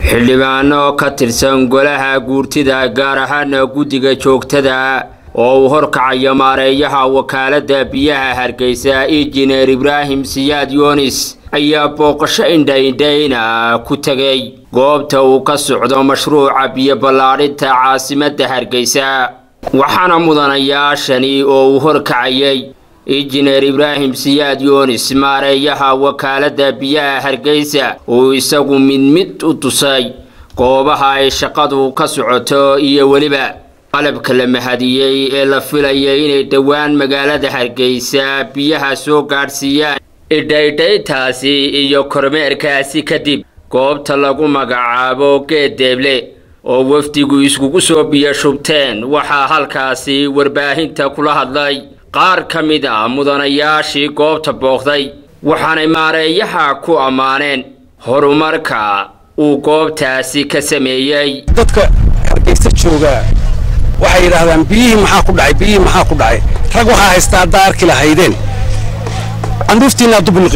xildhibaano ka tirsan golaha guurtida gaar ahaana guddiga joogtada oo uu horkacayo maareeyaha wakaaladda biyaha hargeysa injineer ibraahim siyaad yunis ayaa booqasho indhaindhayna ku tegay goobta uu ka socdo mashruuca biyo ballaadhinta caasimadda hargeysa waxaana mudanayaashani oo uu horkacayay injineer ibraahim siyaad yunis maareeyaha wakaaladda biyaha hargeysa uu isagu mid mid u tusay goobaha ay shaqadu ka socoto iyo weliba qalabka la mahadiyey ee la filayay inay dhowaan magaalada hargeysa biyaha soo gaadhsiiyaan idhaydhaytaasi iyo kormeerkaasi kadib goobta lagu magacaabo geeddeeble oo wafdigu iskugu soo biyo shubteen waxaa halkaasi warbaahinta kula hadlay qaar ka mid a mudanayaashii goobta booqday waxaanay maareeyaha ku ammaaneen horumarka uu goobtaasi ka sameeyey dadka hargeysa jooga waxay yidhaahdaan biyihii maxaa ku dhacay biyihii maxaa ku dhacay rag waxaa haystaa haddaa arki lahaydeen candhuuftiinaa dubuliqi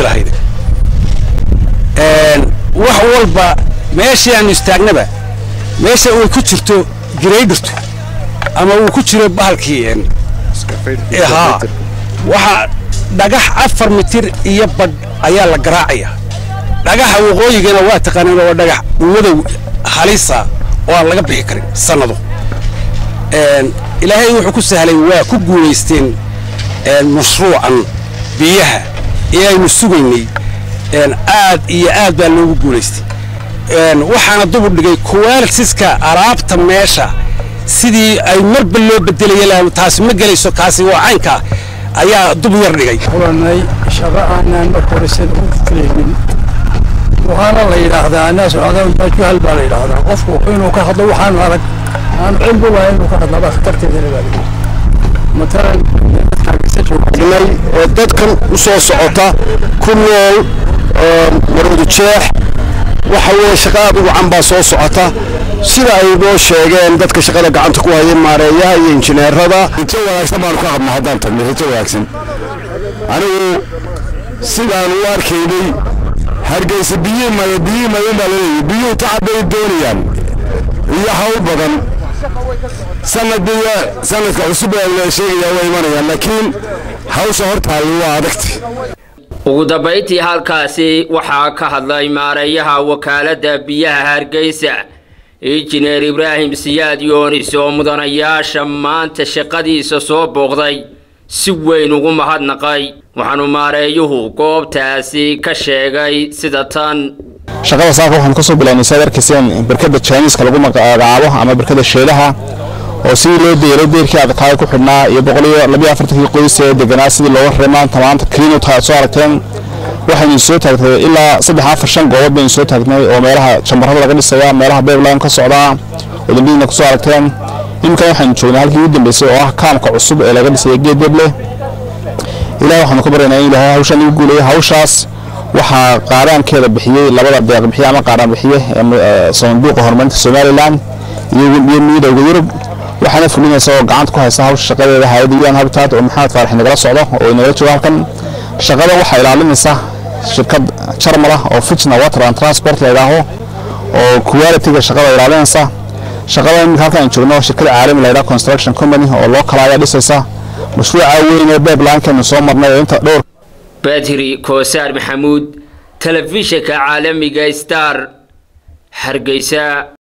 lahaydeen wax walba meeshii aanu istaagnaba meesha uu ku jirto giraydhirtu ama uu ku jiro bahalkii haa waxaa dhagax afar mitir iyo badh ayaa la garaacaya dhagaxa waqooyigana waa taqaanaan waa dhagax madow halisa oo aan laga bixi karin sannado ilaahay wuxuu ku sahlay waa ku guulaysteen mashruucan biyaha ee aynu sugaynay aad iyo aad baa loogu guulaystay waxaana dubu dhigay kuwaalsiska alaabta meesha sidii ay marba loo bedelaya taasi ma gelayso kaasi waa caynkaa ayaa dub yar dhigay kulanay shaqo aanaan marka horesan u filaynin waxaana la yidhaahdaa annaas juhal baa la yidhaahdaa qofku inuu ka hadlo waxaanu arag aanu cilmi waa inuu ka hadlaba khatarteedana baa lagu matalan dadkaagisajoognay ee dadkan u soo socota ku nool marwadu jeex waxa weeye shaqa aad ugu can baa soo socota sida ay noo sheegeen dadka shaqada gacanta ku haya maareeyaha iyo injineerada rajo wanaagsan baanu ka qabnaa haddaan tagnay rajo wanaagsan anigu sidaan u arkaynay hargeysa biyii maya biyii maya baa laleeyahy biyuhu tacab bay doonayaan iyo hawl badan sanadiya sanadka cusub ee la sheegayaa waa imanayaan laakiin hawsha hortaalli waa adagti ugu dambayntii halkaasi waxaa ka hadlay maareeyaha wakaaladda biyaha hargeysa injineer ibraahim siyaad yoonis oo mudanayaasha maanta shaqadiisa soo booqday si weyn ugu mahadnaqay waxaanu maareeyuhu goobtaasi ka sheegay sida tan shaqada saaka waxaanu kasoo bilaabnay saad arkayseen barkada jiniiska lagu magacaabo ama barkada sheelaha oo sidii loo deelay deerkii adkaaya ku xidhnaa iyo boqol iyo labiyo afartankii qoys ee deganaa sidii looga reey maanta maanta kliinut aad soo aragteen waxaynu soo taagtay ilaa saddex afar shan goobood baynu soo taagnay oo meelaha jambarada laga dhisaya meelaha beebline ka socdaa oo dambiyadna kusoo aragteen iminkan waxaynu joognay halkii ugu dambeysay oo ah kaamka cusub ee laga dhisaya geed deble ilaah waxaanu ka baryaynaa in ilaahay hawshan igu guuleeya hawshaas waxaa qaaraankeeda bixiyey labada deeq bixiye ama qaaraan bixiye ee sanduuqa horumarinta somalilan iyo midowga yurub waxaana fulinaysa oo gacanta ku haysa hawsha shaqadeeda hayadda un habitat oo maxamed faarax nagala socdo oo inagala joogo halkan shaqada waxaa ilaalinaysa shirkad jarmal ah oo fitna water and transport la yidhaaho oo quality-ga shaqada ilaalinaysa shaqada iminka halkan joogno shirkada caalami la yidhaho construction company oo loo kala ayaa dhisaysa mashruuca weyn ee beeblaankeenu soo marnay oo inta dhowr badri koosaar maxamuud telefishinka caalamiga star hargeysa